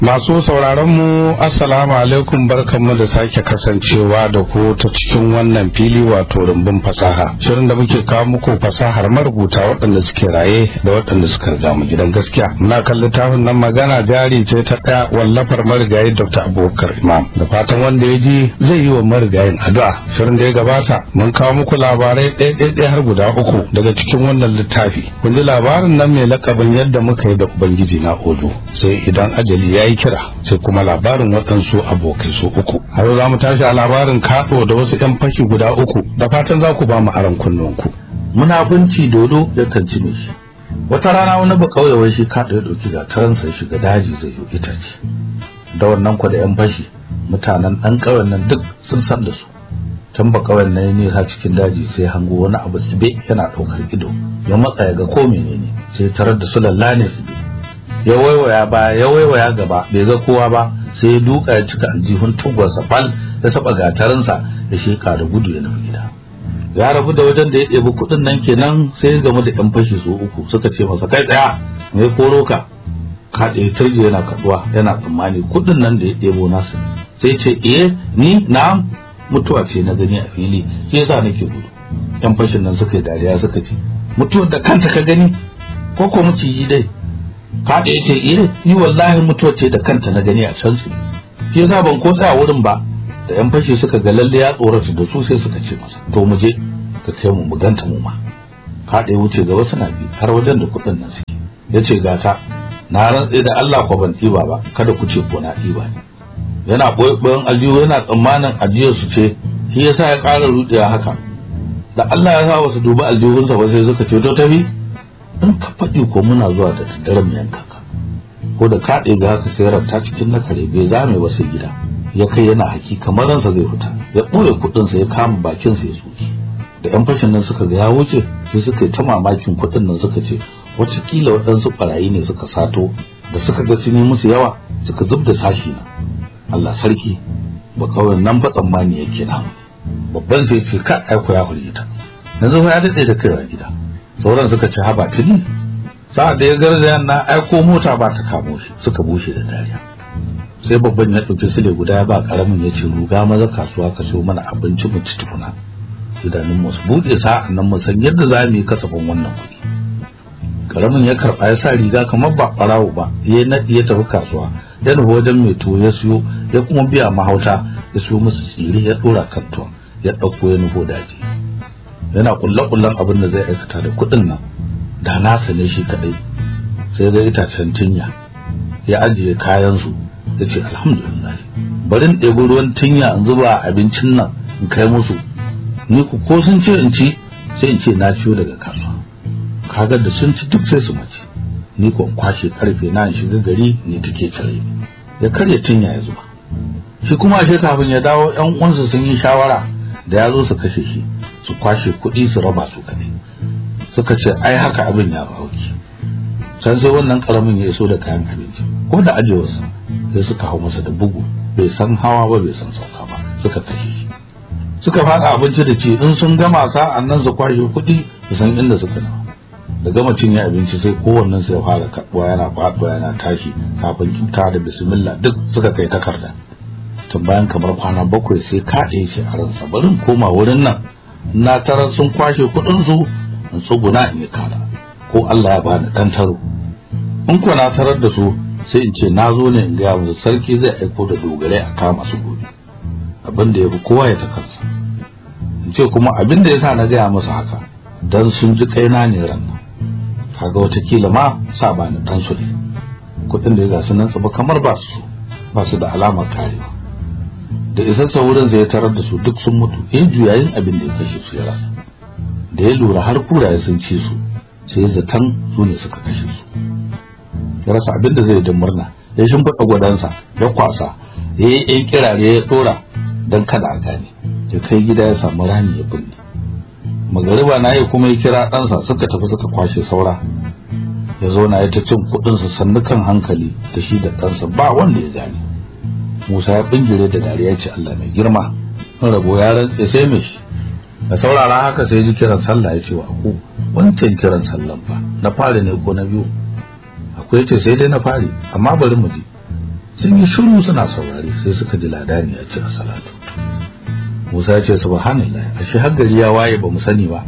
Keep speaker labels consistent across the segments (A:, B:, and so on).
A: Masu sauraronmu Assalamu alaikum barkanmu da sake kasancewa da ku ta cikin wannan fili wato rumbun fasaha. Shirin da muke kawo muku fasahar marubuta waɗanda suke raye da waɗanda suka riga mu gidan gaskiya. Muna kan littafin nan magana jari ce ta ɗaya wallafar marigayi Dr. Abubakar Imam. Da fatan wanda ya ji zai yi wa marigayin addu'a. Shirin da ya gabata mun kawo muku labarai ɗaya-ɗaya har guda uku daga cikin wannan littafi. Kun ji labarin nan mai lakabin yadda muka yi da Ubangiji na Odo. Sai idan ajali ya yi kira sai kuma labarin waɗansu abokai su uku a yau za mu tashi a labarin kaɗo da wasu 'yan fashi guda uku da fatan za ku ba mu aron kunnunku
B: munafunci dodo ya kanci mai shi wata rana wani ba kauye wai shi kaɗo ya ɗauki gataransa ya shiga daji zai yi itace da wannan kwa da 'yan fashi mutanen ɗan ƙauyen nan duk sun san da su can ba ƙauyen nan ya nisa cikin daji sai hango wani abu tsibe yana ɗaukar ido ya matsa ya ga ko menene sai tarar da su lallane tsibe ya waiwaya baya ya waiwaya gaba bai ga kowa ba sai ya duka ya cika aljihun tugwarsa fal ya saba gatarinsa ya sheka da gudu ya nufi gida ya rabu da wajen da ya ɗebi kuɗin nan kenan sai ya gamu da ƴan fashi su uku suka ce masa kai tsaya mai koro ka ka ɗaya turje yana kaɗuwa yana tsammani kuɗin nan da ya ɗebo nasu sai ce eh ni na'am mutuwa ce na gani a fili shi yasa nake gudu ƴan fashin nan suka yi dariya suka ce mutuwar da kanta ka gani ko ko yi dai ka da yace eh ni wallahi mutuwa ce da kanta na gani a can su shi yasa ban ko tsaya wurin ba da yan fashe suka ga lalle ya tsorata da su sai suka ce masa to mu je ka kai mu mu ganta mu ma ka da wuce gaba suna bi har wajen da kuɗin nan suke yace gata na rantse da Allah ko ban ɗiba ba kada ku ce ko na ɗiba ne yana ɓoye aljihu yana tsammanin ajiyar su ce shi yasa ya ƙara rudewa haka da Allah ya sa wasu duba aljihunsa ba sai suka ce to tafi in ka faɗi ko muna zuwa da daddare mu yanka ka ko da ka ɗebe haka sai ranta cikin na kare bai zame ba sai gida ya kai yana haki kamar ransa zai fita ya ɓoye kuɗinsa ya kama bakinsa ya tsoki da yan fashin nan suka ga ya wuce sai suka yi ta mamakin kuɗin nan suka ce watakila waɗansu ɓarayi ne suka sato da suka ga sun yi musu yawa suka zub da sashi na Allah sarki ba kawai nan ba tsammani yake na babban sai ce ka aiko ya hulita yanzu ya daɗe da kaiwa gida sauran suka ci haba tuni sa'ad da ya garzaya na aiko mota ba ta kamo shi suka bushe da dariya sai babban ya ɗauki sile guda ya ba karamin ya ce ruga maza kasuwa ka siyo mana abinci mu ci tukuna idanun mu su buɗe sa'an nan mu san yadda za mu yi kasafin wannan kuɗi karamin ya karɓa ya sa riga kamar ba ɓarawo ba ya naɗi ya tafi kasuwa ya nufi wajen mai tuwo ya siyo ya kuma biya mahauta ya siyo musu tsire ya ɗora kan tuwon ya ɗauko ya nufo daji yana kulle-kullen abin da zai aikata da kuɗin nan da nasa ne shi kaɗai sai ga itacen tinya ya ajiye kayansu ya ce alhamdulillah bari in ɗebi ruwan tinya in zuba abincin nan in kai musu ni ku ko sun ce in ci sai in ce na ciyo daga kasuwa kaga da sun ci duk sai su mace ni ko kwashe karfe na in shiga gari ne take tare ya karya tinya ya zuba shi kuma ashe kafin ya dawo yan uwansa sun yi shawara da ya zo su kashe shi su kwashe kuɗi su raba su kaɗai suka ce ai haka abin ya auki can sai wannan karamin ya iso da kayan abinci ko da ajewarsa sai suka hau masa da bugu bai san hawa ba bai san sauka ba suka kashe shi suka faɗa abinci da ci in sun gama sa'an nan su kwashe kuɗi su san inda suka nawa da gama cinye abinci sai kowannen sai fara kaɗuwa yana faɗuwa yana tashi kafin cuta da bismillah duk suka kai takarda tun bayan kamar kwana bakwai sai kaɗe shi a ransa barin koma wurin nan na tarar sun kwashe kuɗinsu in tsuguna in yi kara ko Allah ya bani ɗan taro in ko na tarar da su sai in ce na zo ne in gaya musu sarki zai aiko da dogarai a kama su gobe abin da ya fi kowa ya ta kansa in ce kuma abin da ya sa na gaya musu haka dan sun ji kaina ne ran nan kaga watakila ma sa bani ɗan su ne kuɗin da ya gasu nan tsaba kamar ba su ba su da alamar karewa da isassa wurin zai tarar da su duk sun mutu ya juyayin abin da ya kashe su ya rasa da ya lura har kuraye sun ci su sai zaton su ne suka kashe su ya rasa abin da zai da murna ya shimfiɗa gwadansa ya kwasa ya yi yan kirare ya ɗora don kada a gane ya kai gida ya samu rani ya binne magariba na yi kuma ya kira ɗansa suka tafi suka kwashe saura ya zauna ya ta cin kuɗinsa sannukan hankali da shi da ɗansa ba wanda ya gane Musa ya bingire da dariya ce Allah mai girma in rabo ya rantse sai mai shi da saurara haka sai ji kiran sallah ya ce wa aku wancan kiran sallan fa na fari ne ko na biyu akwai ce sai dai na fari amma bari mu ji sun yi shiru suna saurari sai suka ji ladani ya ce a salatu Musa ya ce subhanallah ashe har gari ya waye ba mu sani ba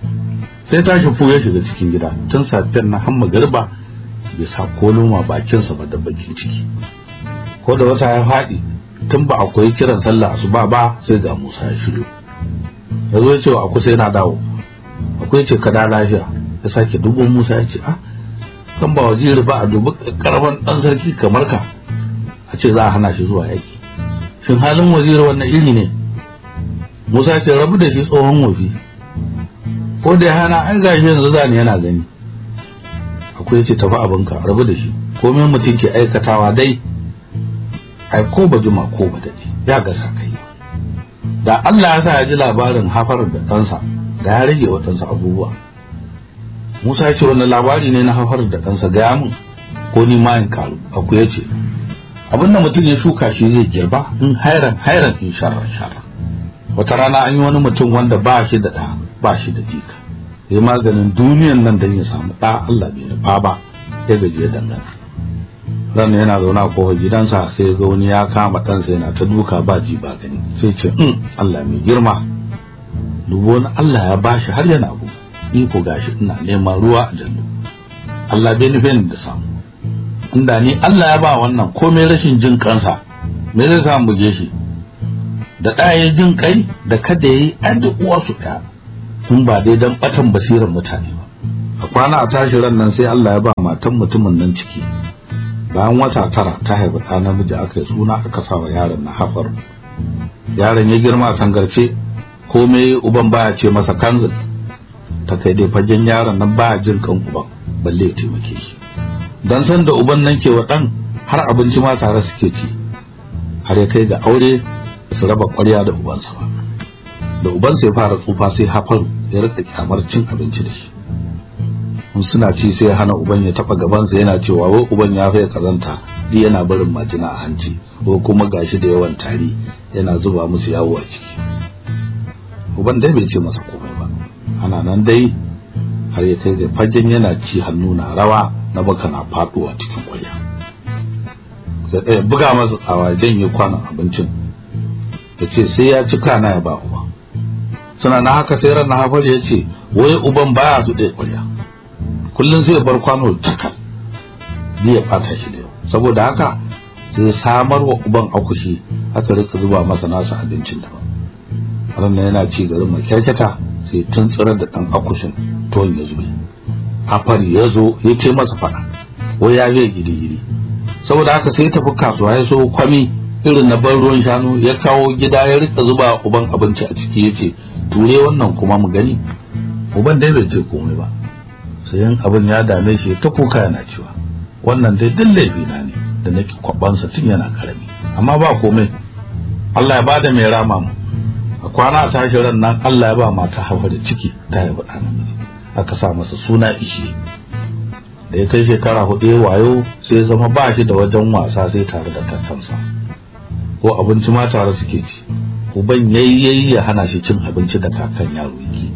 B: sai tashi fu ya shiga cikin gida tun safiyar na hamma garba bai sa koloma bakinsa ba da bakin ciki ko da wata ya faɗi tun ba akwai kiran sallah asuba ba sai ga Musa ya shigo ya zo ya ce wa akwai sai na dawo akwai ce ka da lafiya ya sake dubo Musa ya ce ah kan ba wajiri ba a dubi karban dan sarki kamar ka a ce za a hana shi zuwa yaki shin halin waziri wannan iri ne Musa ya ce rabu da shi tsohon wofi ko da ya hana an gashi yanzu zani yana gani akwai ce tafi abinka rabu da shi komai mutum ke aikatawa dai ai ko ba juma ko ba dade ya ga sakai da Allah ya sa ya ji labarin hafar da ɗansa da ya rage wa ɗansa abubuwa Musa ya ce wannan labari ne na hafar da ɗansa gaya min ko ni ma in karu aku ya ce abin da mutum ya shuka shi zai girba in hairan hairan in sharra sharra wata rana an yi wani mutum wanda ba shi da ɗa ba shi da jika ya maganin duniyan nan don ya samu ɗa Allah bai nufa ba ya gaji ya dangana ran yana zaune a kofar gidansa sai ga wani ya kama ɗansa yana ta duka ba ji ba gani sai ce in Allah mai girma dubo wani Allah ya bashi har yana abu ni ko gashi ina neman ruwa a jallo Allah bai nufe ni da samu inda ni Allah ya ba wannan komai rashin jin kansa me zai sa buge shi da ɗaya jin kai da kada yayi an da uwa su ɗaya kun ba dai dan batan basirar mutane ba a kwana a tashi ran nan sai Allah ya ba matan mutumin nan ciki bayan wata tara ta haifi ɗa namiji aka yi suna aka sa wa yaron na hafar yaron ya girma a sangarce komai uban baya ce masa kanzil ta kai dai fagen yaron nan baya jin kan uban balle ya taimake shi dan san da uban nan ke wa ɗan har abinci ma tare suke ci har ya kai ga aure su raba ƙwarya da ubansa ba da ubansa ya fara tsufa sai hafaru ya rika kyamar cin abinci da shi in suna ci sai hana uban ya taba gabansa yana cewa wai uban ya fa kazanta di yana barin majina a hanci ko kuma gashi da yawan tari yana zuba musu yawo a ciki uban dai bai ce masa komai ba ana nan dai har ya kai da fagen yana ci hannu na rawa na baka na faduwa cikin kwarya sai ɗaya buga masa tsawa janye kwanan abincin ya ce sai ya ci kana ya ba uba suna na haka sai ran na hafar ya ce wai uban baya su ɗaya kwarya kullum sai ya bar kwano takal zai ya fata shi da yau saboda haka sai samar wa uban akushi aka rika zuba masa nasa abincin daban ranar yana ci garin makyarkyata sai tun tsirar da ɗan akushin tuwon ya zube hafari ya zo ya ce masa faɗa wai ya zai gidi-gidi saboda haka sai tafi kasuwa ya so kwami irin na ban ruwan shanu ya kawo gida ya rika zuba uban abinci a ciki ya ce ture wannan kuma mu gani uban dai bai ce komai ba sayan abin ya dame shi ta kuka yana cewa wannan dai duk laifi na ne da nake kwabansa tun yana karami amma ba komai Allah ya bada mai rama mu a kwana a tashi ran nan Allah ya ba mata hawa da ciki ta yi bada namiji aka sa masa suna ishi da ya kai shekara hudu ya wayo sai zama ba shi da wajen wasa sai tare da kakansa ko abinci ma tare suke ci uban yayi yayi ya hana shi cin abinci da kakan yaro yake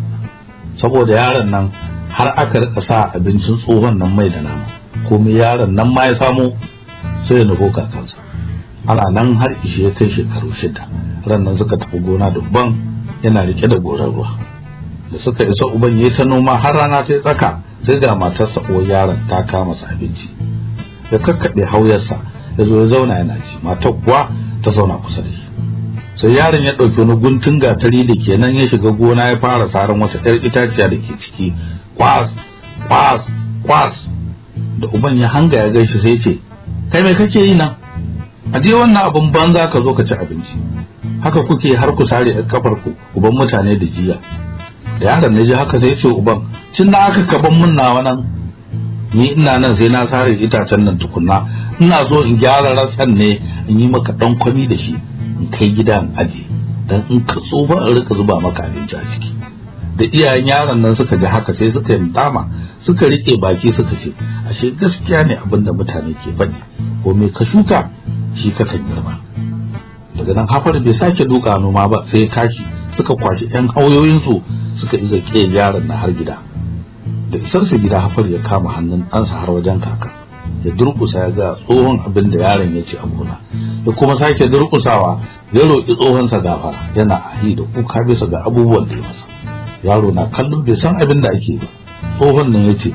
B: saboda yaron nan har aka rika sa abincin tsohon nan mai da nama komai yaron nan ma ya samu sai ya nufo kakansa ana nan har ishe ya kai shekaru shida ran nan suka tafi gona da uban yana rike da gorar ruwa da suka isa uban yayi ta noma har rana ta tsaka sai ga matarsa uwar yaron ta kama sa abinci ya kakkaɓe hauyarsa ya zo ya zauna yana ci matar kuwa ta zauna kusa da shi sai yaron ya ɗauki wani guntun gatari da kenan ya shiga gona ya fara saran wata ƴar itaciya da ke ciki kwas kwas kwas da uban ya hanga ya gaishe sai ce kai me kake yi nan a je wannan abin banza ka zo ka ci abinci haka kuke har ku sare ƴar kafar ku uban mutane da jiya da yaron ne ji haka sai ce uban cin da aka kaban mun nawa nan ni ina nan sai na sare itacen nan tukunna ina so in gyara ratsan ne in yi maka dan kwami da shi in kai gidan aji dan in ka tsofa in rika zuba maka abinci a ciki da iyayen yaron nan suka ji haka sai suka yi dama suka rike baki suka ce ashe gaskiya ne abin da mutane ke faɗi ko me ka shuka shi ka kan girma daga nan hafar bai sake duka noma ba sai kashi suka kwashi yan hauyoyinsu suka iza ke yaron na har gida da isarsa gida hafar ya kama hannun ɗansa har wajen kaka ya durkusa ya ga tsohon abin da yaron ya ce a gona ya kuma sake durkusawa ya roƙi tsohonsa gafara yana ahi da kuka bisa ga abubuwan da ya masa yaro na kallo bai san abin da ake ba tsohon nan ya ce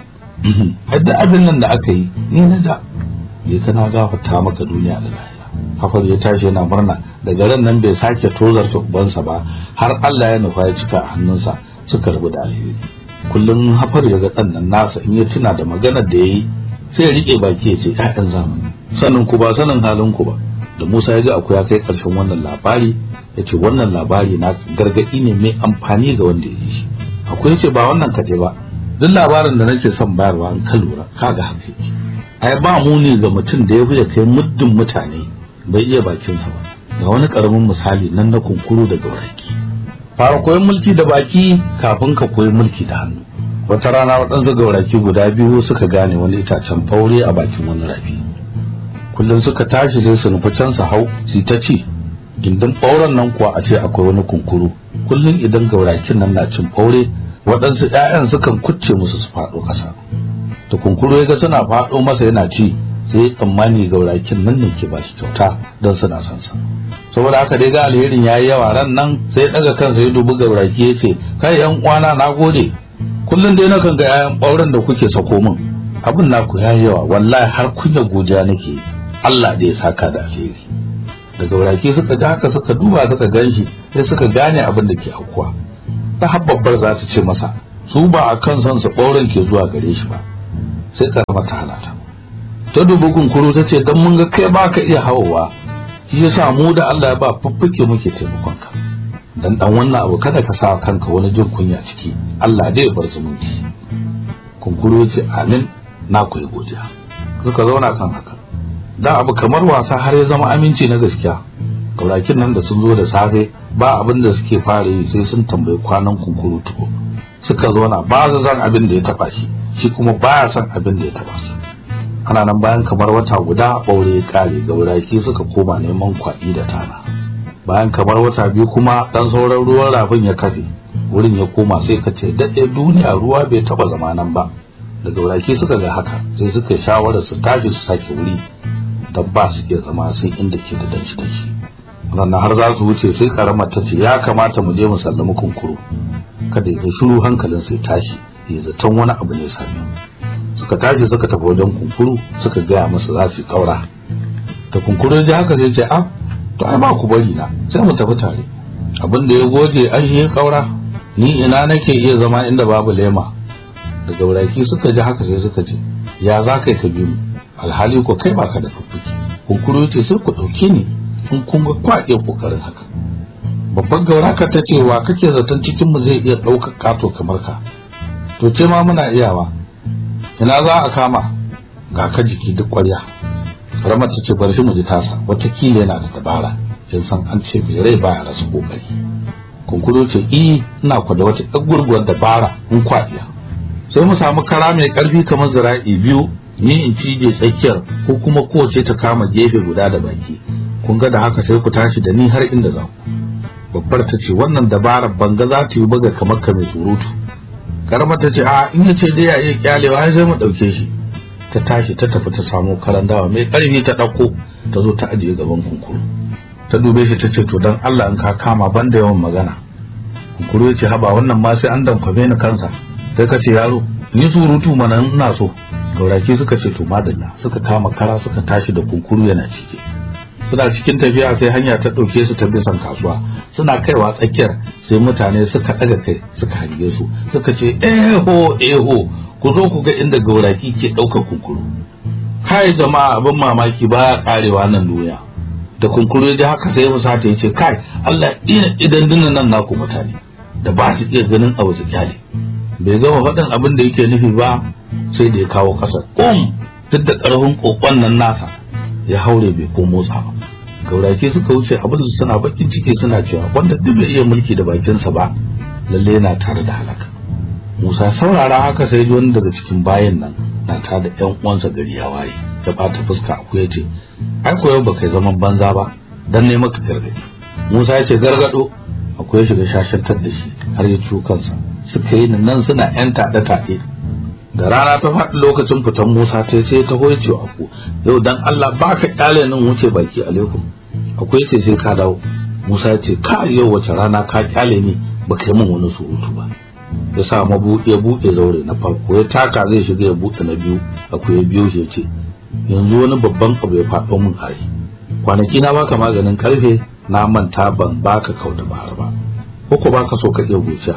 B: hadda abin nan da aka yi ni na da je kana gafarta maka duniya da lahira hafar ya tashi yana murna daga ran nan bai sake tozarta ubansa ba har Allah ya nufa ya cika a hannunsa suka rabu da alheri kullum hafar ya ga ɗan nan nasa in ya tuna da maganar da ya yi sai ya riƙe baki ya ce ƴaƴan zamani sanin ku ba sanin halin ku ba da Musa ya ga akwai ya kai ƙarshen wannan labari ya ce wannan labari na gargaɗi ne mai amfani ga wanda ya yi shi akwai ce ba wannan kaɗai ba duk labarin da nake son bayarwa an ka lura kaga haka yake ai ba muni ga mutum da ya fi kai muddin mutane bai iya bakinsa ba ga wani karamin misali nan na kunkuru da gauraki fara koyon mulki da baki kafin ka koyi mulki da hannu wata rana waɗansu gauraki guda biyu suka gane wani itacen faure a bakin wani rafi kullum suka tashi sai su nufi can su hau su ta ci gindin ɓauren nan kuwa a ce akwai wani kunkuru kullum idan gaurakin nan na cin faure waɗansu 'ya'yan sukan kucce musu su faɗo ƙasa to kunkuru ya ga suna faɗo masa yana ci sai tsammani gaurakin nan ne ke ba shi kyauta don suna son sa saboda haka dai ga alherin yayi yawa ran nan sai daga kansa ya dubi gauraki ya ce kai yan uwana na gode kullum dai nakan ga 'ya'yan ɓauren da kuke sako min abin naku yayi yawa wallahi har kunya godiya nake Allah da ya saka da alheri da gauraki suka ji haka suka duba suka ganshi sai suka gane abin da ke aukuwa ta habbabbar za su ce masa su ba a kan son su ɓauren ke zuwa gare shi ba sai karama ta halata ta dubi kunkuru ta ce don mun ga kai ba ka iya hawowa shi yasa mu da Allah ya ba fuffuke muke taimakon ka dan dan wannan abu kada ka sa kanka wani jin kunya ciki Allah dai ya bar zumunci kunkuru ya ce amin na koyi godiya suka zauna kan haka da abu kamar wasa har ya zama aminci na gaskiya kaurakin nan da sun zo da safe ba abin da suke fara yi sai sun tambayi kwanan kunkuru tuko suka zauna ba su san abin da ya taba shi shi kuma baya son abin da ya taba su ana nan bayan kamar wata guda ɓaure ya kare gauraki suka koma neman kwaɗi da tana bayan kamar wata biyu kuma ɗan sauran ruwan rafin ya kafe wurin ya koma sai ka ce daɗe duniya ruwa bai taɓa zama nan ba da gauraki suka ga haka sai suka shawarar su tashi su sake wuri don ba su iya zama sai inda ke da danshi danshi ranar har za su wuce sai karamar ta ce ya kamata mu je mu sallami kunkuru kada ya shiru hankalin sai tashi ya zaton wani abu ne sami suka tashi suka tafi wajen kunkuru suka gaya masa za su kaura da kunkuru ji haka sai ce ah to ai ba ku bari na sai mu tafi tare abin da ya goje an shi kaura ni ina nake iya zama inda babu lema da gauraki suka ji haka sai suka ce ya za kai ka bi mu alhali ko kai baka da fuffuki kunkuru ce sai ku ɗauke ni in kun ga kwaɗe kokarin haka babban gauraka ta ce wa kake zaton cikin mu zai iya ɗaukar kato kamar ka to ce ma muna iyawa ina za a kama ga ka jiki duk ƙwarya karamar ta ce bar shi mu ji tasa watakila yana da dabara kin san an ce mai rai baya rasa kokari kunkuru ce i ina ku da wata ɗan gurguwar dabara in kwaɗiya sai mu samu kara mai ƙarfi kamar zira'i biyu ni in cije tsakiyar ko kuma kowace ta kama gefe guda da baki kun ga da haka sai ku tashi da ni har inda za ku babbar ta ce wannan dabarar banga za ta yi buga kamar ka mai surutu karamar ta ce a in ya ce dai ya iya kyalewa ai sai mu ɗauke shi ta tashi ta tafi ta samo karan dawa mai ƙarfi ta ɗauko ta zo ta ajiye gaban kunkuru ta dube shi ta ce to dan Allah in ka kama ban da yawan magana kunkuru ya ce haba wannan ma sai an damfame ni kansa sai ka ce yaro ni surutu mana ina so gauraki suka ce to madalla suka kama kara suka tashi da kunkuru yana cike suna cikin tafiya sai hanya ta ɗauke su ta bisan kasuwa suna kaiwa tsakiyar sai mutane suka ɗaga kai suka hange su suka ce eho eho ku zo ku ga inda gauraki ke ɗaukar kunkuru kai jama'a abin mamaki baya karewa nan duniya da kunkuru da haka sai musa ta yace kai Allah dina idan dinnan nan naku mutane da ba su iya ganin abu su kyale bai gama faɗin abin da yake nufi ba sai da ya kawo ƙasar um duk da ƙarfin kokon nan nasa ya haure bai ko motsa ba gaurake suka wuce abin su suna bakin ciki suna cewa wanda duk bai iya mulki da bakinsa ba lalle yana tare da halaka Musa saurara haka sai ji wani daga cikin bayan nan na ta da ƴan uwansa gari ya waye da bata fuska aku ya ce ai koyo ba kai zaman banza ba dan ne maka gargadi Musa ya ce gargado akwai ya shiga shashantar da shi har ya ciwo kansa suka yi nan suna ƴan taɗe taɗe da rana ta faɗi lokacin fitan Musa ta sai ta hoye cewa ku yau dan Allah ba ka kyale nan wuce baki alaikum akwai ce sai ka dawo Musa ya ce ka yau wace rana ka kyale ni ba kai min wani surutu ba ya sa mabuɗe buɗe zaure na farko ya taka zai shiga ya buɗe na biyu akwai ya biyo shi ya ce yanzu wani babban abu ya faɗo min hari kwanaki na baka maganin karfe na manta ban baka kau da bahar ba ko ko baka so ka iya gociya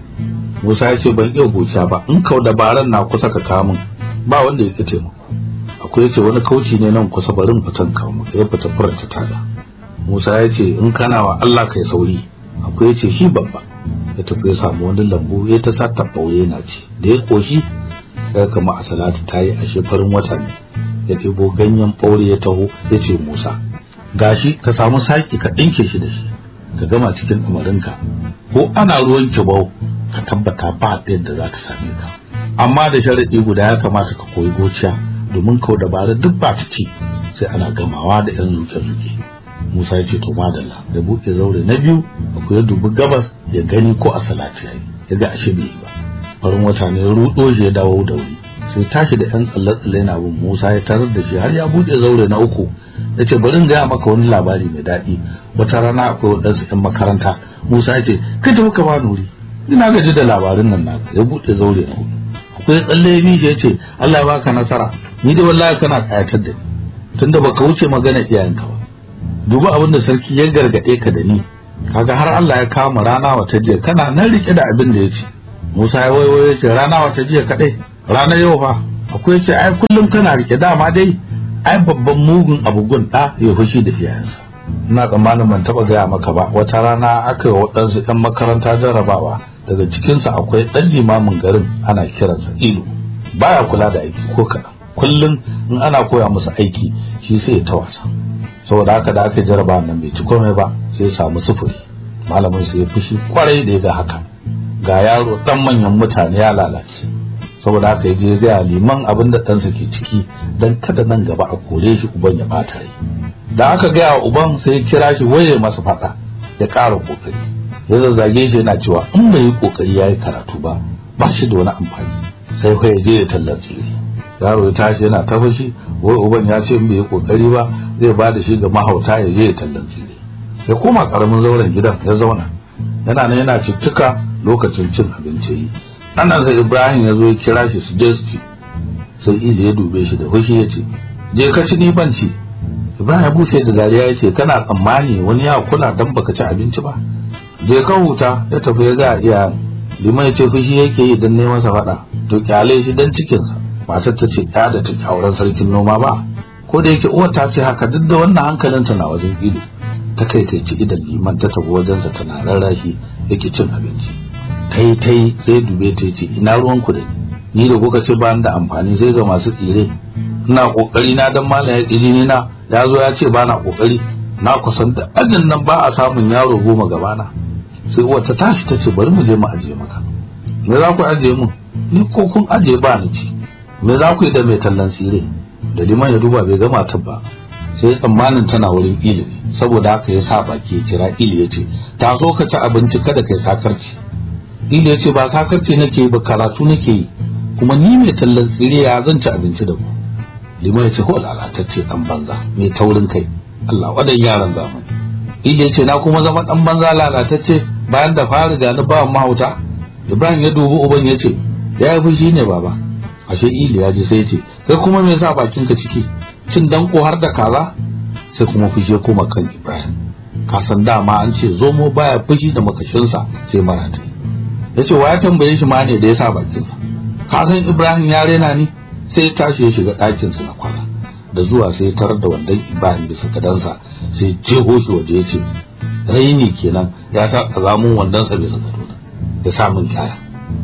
B: Musa ya ce ban iya gociya ba in kau da baran na kusa ka kawo min ba wanda ya taimako akwai yace wani kauci ne nan kusa barin fitan kawo maka ya fita furta tada Musa ya ce in kana wa Allah kai sauri akwai yace shi babba ya tafi ya samu wani lambu ya ta sa tabbaure na ci da ya koshi sai kama a salatu tayi ashe farin wata ne ya ɗebo ganyen ɓaure ya taho ya ce Musa gashi ka samu saki ka ɗinke shi da shi ka gama cikin umarinka ko ana ruwan kibau ka tabbata ba yadda za ta same ka amma da sharaɗi guda ya kamata ka koyi gociya domin kau dabara duk ba ta ci sai ana gamawa da yan zuke-zuke Musa ya ce to madalla da buɗe zaure na biyu akwai ya dubi gabas ya gani ko a salati yayi ya ga ashe bai yi ba farin wata ne ruɗo shi ya dawo da wuri sai tashi da yan tsalle-tsalle na bin Musa ya tarar da shi har ya buɗe zaure na uku ya ce bari in gaya maka wani labari mai daɗi wata rana akwai waɗansu 'yan makaranta Musa ya ce kai tafi ka bani wuri ina gaji da labarin nan naka ya buɗe zaure na hudu akwai tsalle ya mishi ya ce Allah ya baka nasara ni da wallahi kana kayatar da ni tunda baka wuce magana iyayenka ba duba abin da sarki ya gargaɗe ka da ni kaga har Allah ya kama rana wata jiya kana nan rike da abin da ya ce Musa ya waiwayo ya ce rana wata jiya kaɗai rana yau fa akwai ce ai kullum kana rike dama dai ai babban mugun abugun ɗa ya fushi da iyayensa ina tsammanin ban taɓa gaya maka ba wata rana aka yi waɗansu 'yan makaranta jarrabawa daga cikinsa akwai ɗan limamin garin ana kiransa ilu baya kula da aiki ko kaɗan kullum in ana koya musu aiki shi sai ya ta wasa saboda haka da aka yi jarraba nan bai ci komai ba sai ya samu sufuri malamin su ya fushi kwarai da ya ga haka ga yaro ɗan manyan mutane ya lalace saboda haka ya je gaya liman abin da ɗansa ke ciki don kada nan gaba a kore shi uban ya ɓata rai da aka gaya wa uban sai ya kira shi waye masa faɗa ya ƙara ƙoƙari ya zazzage shi yana cewa in bai yi ƙoƙari ya yi karatu ba ba shi da wani amfani sai fa ya je ya tallar tsiri yaro ya tashi yana ta fushi wai uban ya ce in bai yi ƙoƙari ba zai ba da shi ga mahauta ya je ya tallar tsiri ya koma ƙaramin zauren gidan ya zauna yana nan yana cuttuka lokacin cin abinci yi ana sai ibrahim ya zo ya kira shi su je su ci sai ili ya dube shi da fushi ya ce je ka ci ni ban ci ibrahim ya bushe da dariya ya ce kana tsammani wani ya kula dan baka ci abinci ba je ka huta ya tafi ya ga iya liman ya ce fushi yake yi dan neman sa faɗa to kyale shi dan cikinsa matar ta ce ya da ta auren sarkin noma ba ko da yake uwar ta ce haka duk da wannan hankalinta na wajen ido ta kai kai ci idan liman ta tafi wajensa tana rarrashi yake cin abinci tai tai sai dube ta ce ina ruwan ku da ni da kuka ce ba da amfani sai ga masu tsire ina kokari na dan malam ya tsiri ni na ya zo ya ce ba na kokari na kusan da ajin nan ba a samun yaro goma gabana sai uwar ta tashi ta ce bari mu je mu ajiye maka me za ku ajiye mu ni ko kun ajiye ba ni ci me za ku yi da mai tallan tsire da liman ya duba bai gama ta ba sai tsammanin tana wurin ilimi saboda haka ya sa baki ya kira ili ya ce ta zo ka ci abinci kada kai sakarci ili ya ce ba sakarci nake ba karatu nake yi kuma ni mai tallan tsire ya zan ci abinci da ku liman ya ce ko lalatacce dan banza mai taurin kai Allah wadan yaran zamani ili ya ce na kuma zama dan banza lalatacce bayan da fara ga ni ba mahauta Ibrahim ya dubi uban ya ce ya yi fushi ne baba ashe ili ya ji sai ya ce kai kuma me yasa bakinka ciki cin danko har da kaza sai kuma fushi ya koma kan Ibrahim kasan dama an ce zomo baya fushi da makashinsa sai marata ya ce wa ya tambaye shi ma ne da ya sa bakinsa kasan Ibrahim ya rena ni sai ya tashi ya shiga ɗakinsa na kwana da zuwa sai ya tarar da wandon Ibrahim bisa gadansa sai jeho shi waje ya ce raini kenan ya sa kazamun wandonsa bisa gadona ya sa min kaya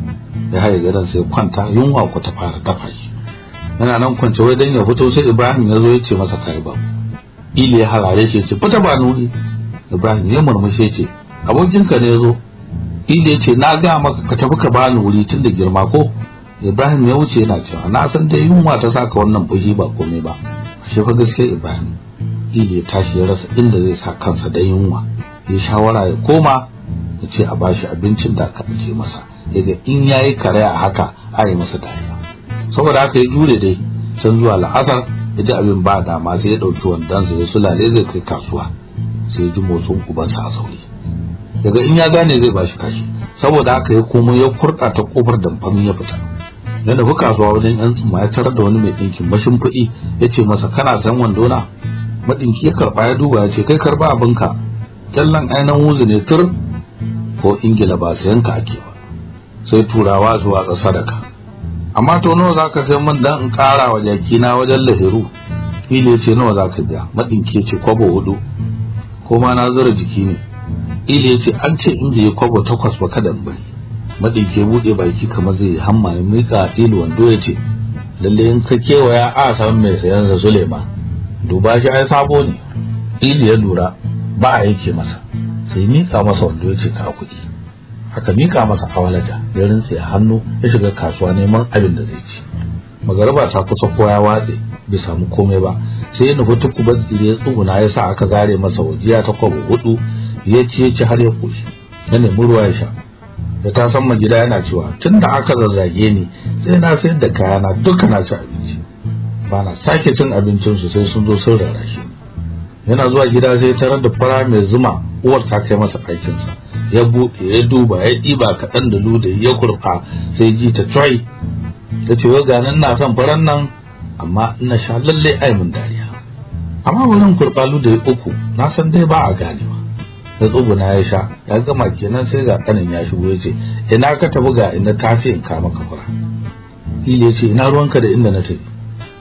B: ya haye gadon sai kwanta yunwa ku ta fara dafa shi yana nan kwance wai dan ya fito sai Ibrahim ya zo ya ce masa kai ba Ili ya harare shi ce fita ba nuni Ibrahim ya murmushe ce abokinka ne ya zo Ili ya ce na ga maka ka tafi ka bani wuri tun da girma ko Ibrahim ya wuce yana cewa na san dai yunwa ta saka wannan fushi ba komai ba shi fa gaske Ibrahim Ili ya tashi ya rasa inda zai sa kansa da yunwa ya shawara ya koma ya ce a bashi abincin da aka ce masa yaga in yayi kare a haka a yi masa dariya saboda haka ya jure dai can zuwa la'asar ya ji abin ba dama sai ya ɗauki wandonsa ya sulale zai kai kasuwa sai ya ji motsin ubansa a sauri daga in ya gane zai bashi kashi saboda haka ya komo ya kurɗa ta kofar damfamin ya fita ya nufi kasuwa wajen yan tsumma ya tarar da wani mai ɗinkin mashin kuɗi ya ce masa kana san wando na maɗinki ya karɓa ya duba ya ce kai karɓa abinka kyallan ainihin wuzu ne tur ko ingila ba sayan ka ake ba sai turawa zuwa ga sadaka amma to nawa za ka sai min dan in ƙara wa jakina wajen lahiru ile ce nawa za ka biya maɗinki ce kwabo hudu ko ma na zura jiki ne ile ce an ce in bai kwabo takwas ba kada in bari maɗinki buɗe baki kamar zai yi hamma ya miƙa ilu wando ya ce lalle in ka kewaya a san mai sayan sa Suleiman duba shi ai sabo ne ilu ya lura ba a yake masa sai mika masa wando ya ce ka kuɗi haka mika masa awalaja ya rintse a hannu ya shiga kasuwa neman abin da zai ci magaraba ta kusa ko ya watse bai samu komai ba sai ya nufi tukuban tsire ya tsuguna ya sa aka zare masa wajiya ta kwabo hudu ya ci ya ci har ya koshi ya nemi ruwa ya sha da ta san gida yana cewa tun da aka zazzage ni sai na sayar da kayana duka na ci abinci ba na sake cin abincinsu sai sun zo sun rarrashe yana zuwa gida sai tarar da fara mai zuma uwar ta kai masa ɗakinsa ya buɗe ya duba ya ɗiba kaɗan da luda ya kurfa sai ji ta try ta ce wa ganin na son faran nan amma ina sha lalle ai mun dariya amma wurin kurfa luda ya uku na san dai ba a ganewa da tsuguna ya sha ya gama kenan sai ga kanin ya shigo ya ce ina ka tafi ga inda ta ce in kama ka fura ile ya ce ina ruwanka da inda na tafi